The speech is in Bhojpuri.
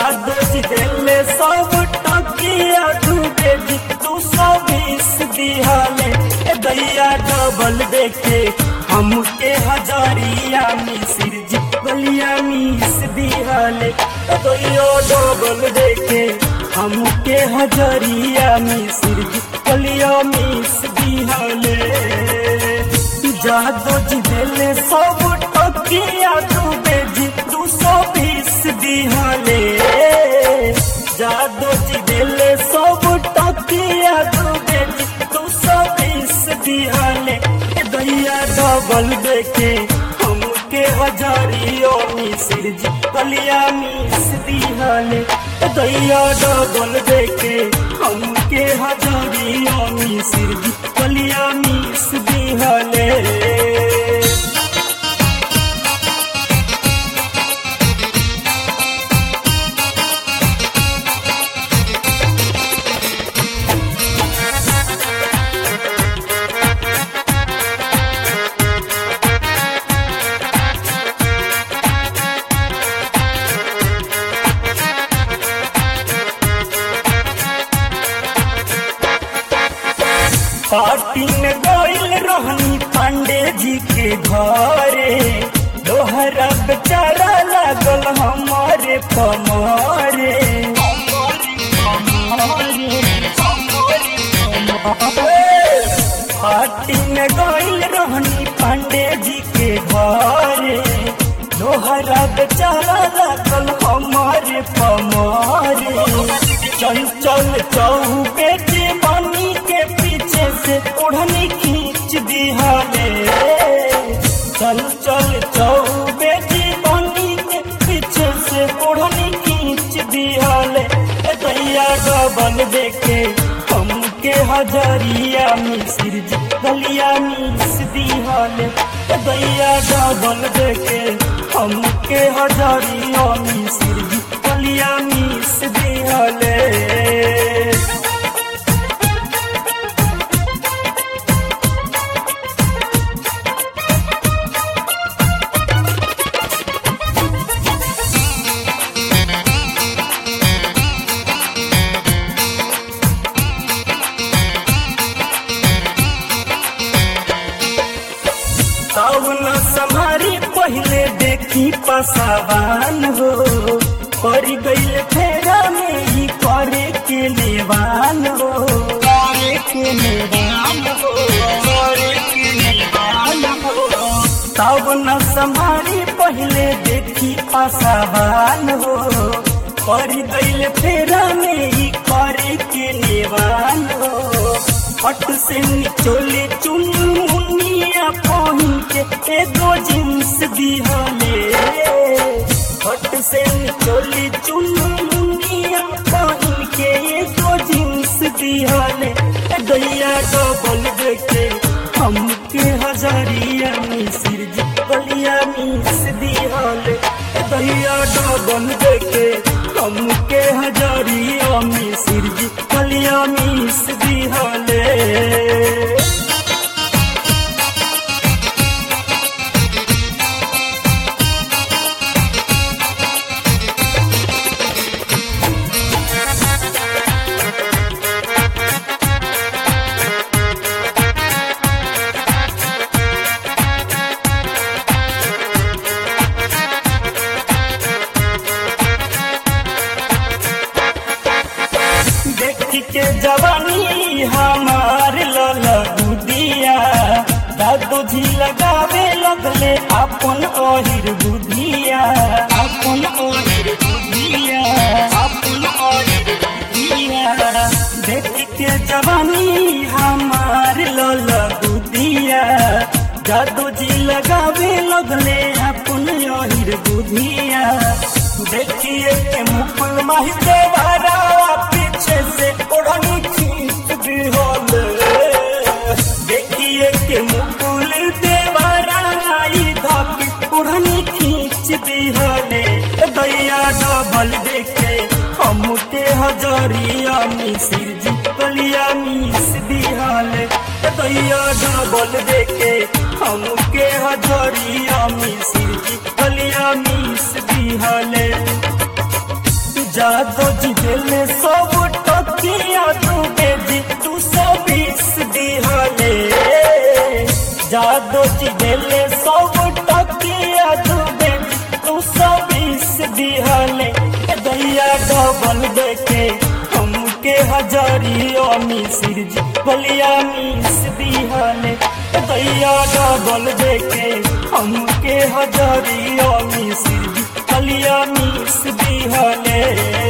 जादू जी दिले सब टकिया तू बेबी तू सौ बीस दिहाले ए दैया डबल देखे हमके हजारिया मिसिर जी बलिया मिस दिहाले ए दैया डबल देखे हमके हजारिया मिसिर जी बलिया मिस दिहाले जादू जी दिले सब टकिया तू बेबी तू सौ बीस दिहाले जादू जी दिले सब टकिया तू बेबी तू सौ बीस दिहाले ए दैया डबल देखे हमके हजारियों मिसिर जी कलिया मिस दिहाले ए दैया डबल देखे हमके हजारियों मिसिर जी कलिया मिस दिहाले पार्टी में गइल रहनी पांडे जी के घरे दोहरा बेचारा लागल हमारे पमारे पार्टी में गइल रहनी पांडे जी के घरे दोहरा बेचारा लागल हमारे पमारे चल चल चौबे के बनी के पीछे से ओढ़नी खींच दिहाले चल चल चौबे की बनी के पीछे से ओढ़नी खींच दिहाले ए दैया डबल देखे हमके हजारिया मिसिर जी गलिया मिस दिहाले ए दैया डबल देखे हमके हजारिया मिसिर जी गलिया मिस दिहाले कौन समारी पहले देखी पसावान हो पर गईल फेरा में ही करे के लेवान हो करे के लेवान हो करे के लेवान हो तब न समारी पहले देखी पसावान हो पर गईल फेरा में ही करे के लेवान हो पट से निचोले चुनमुनिया पहन के एगो जींस दिहले पट से निचोले चुनमुनिया पहन के एगो जींस दिहले दैया डबल देखे हमके हजारिया मिसिर जी बलिया मिस दिहले दैया डबल देखे हमके हजारिया मिसिर जी बलिया मिस दिहले देखी के जवानी हमार लला बुदिया दादू जी लगावे लगले अपन ओहिर बुधिया अपन ओहिर बुधिया अपन ओहिर बुधिया देखी के जवानी हमार लला बुदिया दादू जी लगावे लगले अपन ओहिर बुधिया देखिए के मुकुल माही देवारा पीछे से ओढ़नी खींच दी होले देखिए के मुकुल देवारा आई धक ओढ़नी खींच दी होले दैया डबल देखे हमके हजारिया मिसिर जी कलिया मिस दिहाले दैया डबल देखे हमके हजारिया मिसिर जी कलिया मिस दिहाले जादो जी दिले सब टकिया तू बेजी तू सौ बीस दिहले जादो जी दिले सब टकिया तू बेजी तू सौ बीस दिहले ए दैया डबल देके हमके हजारियों मिसिर जी बलिया मिस दिहले ए दैया डबल देके हमके हजारियों मिसिर जी बलिया मिस दिहले